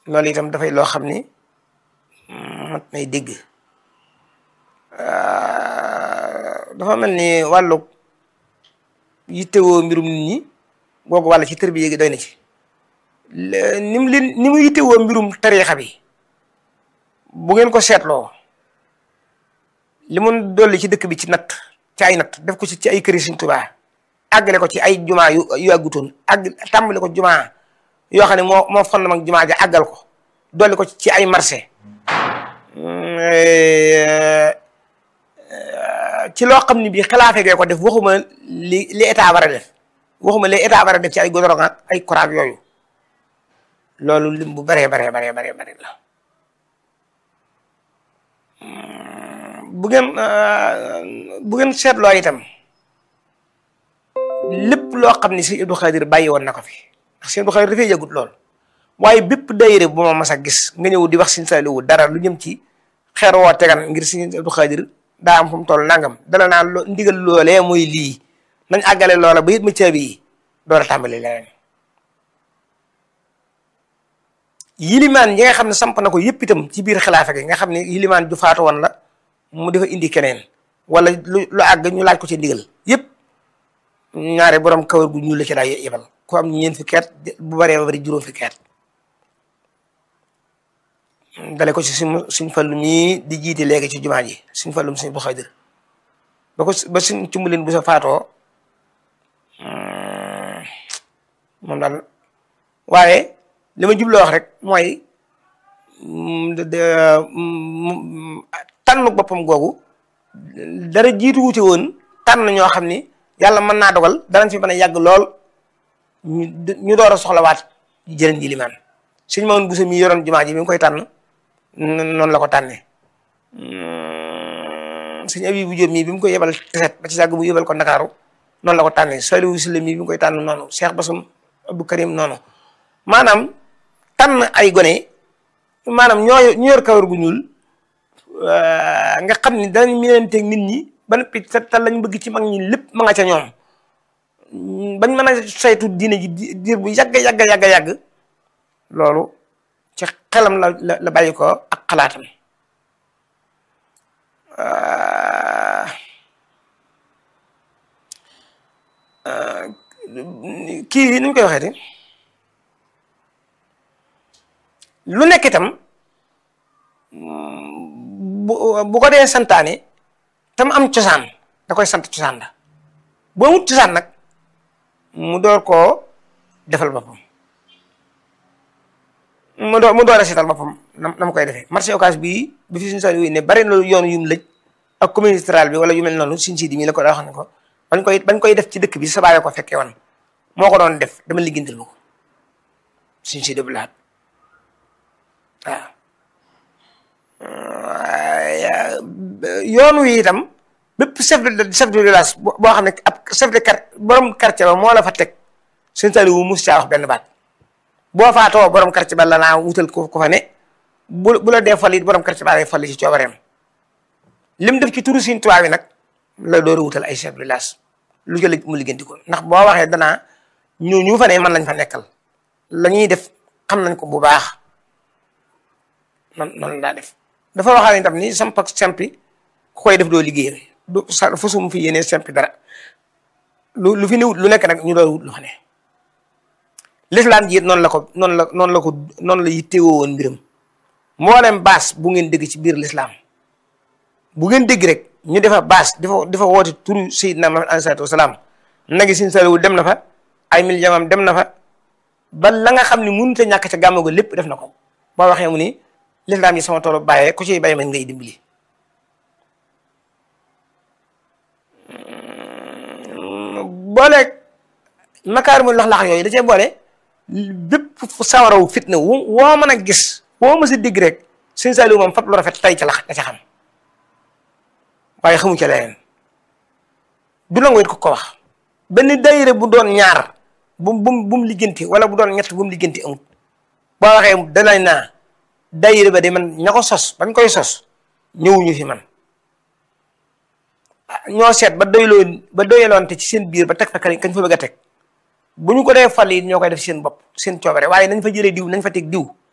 loolu itam dafay loo xam ni mat nay dégg dafa mel ni wàllu yittewoo mbirum nit ñi googu wàll ci tërbiya gi doy na ci ni mu leen ni mu yittewoo mbirum tariixa bi bu ngeen ko seetloo li mun dolli ci dëkk bi ci natt ci ay natt def ko ci ci ay këri Sëriñ Tuubaa àggale ko ci ay jumaa yu yu àggutoon àgg tàmbale ko jumaa yoo xam ne moo moo fondement ak jumaa ja àggal ko dolli ko ci ay marché ci loo xam ne bii xilaafe gee ko def waxuma li li état war a def waxuma li état war a def ci ay goudron ak ay courant yooyu loolu lim bu baree baree baree baree baree la bu ngeen bu ngeen seetloo itam lépp loo xam ne si Abdou Khadir bàyyi woon na ko fi ndax si Abdou Khadir dafay yëgut lool waaye bépp daayira bu ma mas a gis nga ñëw di wax Sëriñ Saaliwu dara lu jëm ci xeer woo tegan ngir Sëriñ Abdou Khadir daa am fu mu toll nangam dala naa lo ndigal loolee mooy lii nañ àggale loola ba it ma caabi yi door a tàmbali leneen yilimaan yi nga xam ne samp na ko yëpp itam ci biir xilaafa gi nga xam ne yilimaan ju faatu woon la mu dafa indi keneen wala lu lu àgg ñu laaj ko ci ndigal yëpp ñaare borom kawar gu ñuul la ci daa yebal ku am ñeent fi keet bu baree ba bari juróom fi keet dale ko ci suñ suñ fallu mii di jiite léegi ci jumaa ji suñ fallum suñ bu xaydir ba ko ba suñ cumbalin bu sa faatoo moom daal waaye li ma jubloo wax rek mooy tànn boppam googu dara jiitu wuute woon tànn ñoo xam ni yàlla mën naa dogal danañ fi mën a yàgg lool ñu ñu door a soxlawaat jërën ji limaan suñ mawoon busa mi yoroon jumaa ji mi ngi koy tànn noonu la ko tànnee suñu abi bu jóob mii bi mu koy yebal teset ba ci sàgg bu yebal ko ndakaaru noonu la ko tànnee Saliou Sylla mii bi mu koy tànn noonu Cheikh Basum Abdou Karim noonu maanaam tànn ay gone maanaam ñoo ñu yor kawar gu ñuul nga xam ni danañ miinanteeg nit ñi ba noppi te lañ bëgg ci mag ñi lépp ma nga ca ñoom bañ mën a saytu diine ji diir bu yàgg yàgg yàgg yàgg loolu ci xelam la la la bàyyi ko ak xalaatam kii ni ñu koy waxeeti lu nekk itam bu bu ko dee santaane tam am cosaan da koy sant cosaan la boo wut cosaan nag mu door koo defal boppam mu door mu door a seetal boppam na na mu koy defee marché occas bii bi fi suñu sa ne bari na yoon yu mu lëj ak commune rurale bi wala yu mel noonu suñ siidi mii la ko daa wax ne ko bañ koy bañ koy def ci dëkk bi sa baay ko fekkee woon moo ko doon def dama liggéeyal ma ko suñ siidi bu laat waaw yoon wi itam bépp chef de chef de village boo xam ne ab chef de quartier borom quartier ba moo la fa teg suñ sali wu mus caa wax benn baat boo faatoo borom quartier ba la naa wutal ko ko fa ne bu bu la dee fal it borom quartier ba lay fal ci coobareem lim def ci turu Sëriñ Tuubaa bi nag la door a wutal ay chef de village lu jël mu liggéenti ko ndax boo waxee danaa ñu ñu fa ne man lañ fa nekkal la ñuy def xam nañ ko bu baax noonu noonu daa def dafa waxaale itam ni samp ak sempi ku koy def doo liggéey du sa fasum fi yéene sempi dara lu lu fi ne wut lu nekk nag ñu doon wut lu fa ne l'islam ji it noonu la ko noonu la noonu la ko noonu la yittewoo woon mbiram mboolem baas bu ngeen dégg ci biir l'islam bu ngeen dégg rek ñu defa baas dafa dafa woote turu Seydina Muhammad alayhi salaatu wasalaam nagi sin saliwu dem na fa ay mil jamam dem na fa ba la nga xam ne mënut a ñàkk ca gàmmu ga lépp def na ko boo waxee mu ni l'islam yi sama toolu bàyyee ku ciy bàyyi man ngay dimbali booleeg makaarimul lax-lax yooyu da cee boole bépp sawaraw fitna wu woo mën a gis woo ma si digg rek sëñ Saliou moom fab lu rafet tay ca lax da ca xam waaye xamu ca leneen du la ngoyit ko ko wax benn dayire bu doon ñaar bu bu bu mu ligganti wala bu doon ñett bu mu ligganti amut boo waxee danañ naa dayire ba de man ña ko sos bañ koy sos ñëwuñu fi man ñoo seet ba doyloo ba doyaloonte ci seen biir ba teg fa kañ fa bëgg a teg bu ñu ko dee fal yi ñoo koy def seen bopp seen coobare waaye nañ fa jëlee diw nañ fa teg diw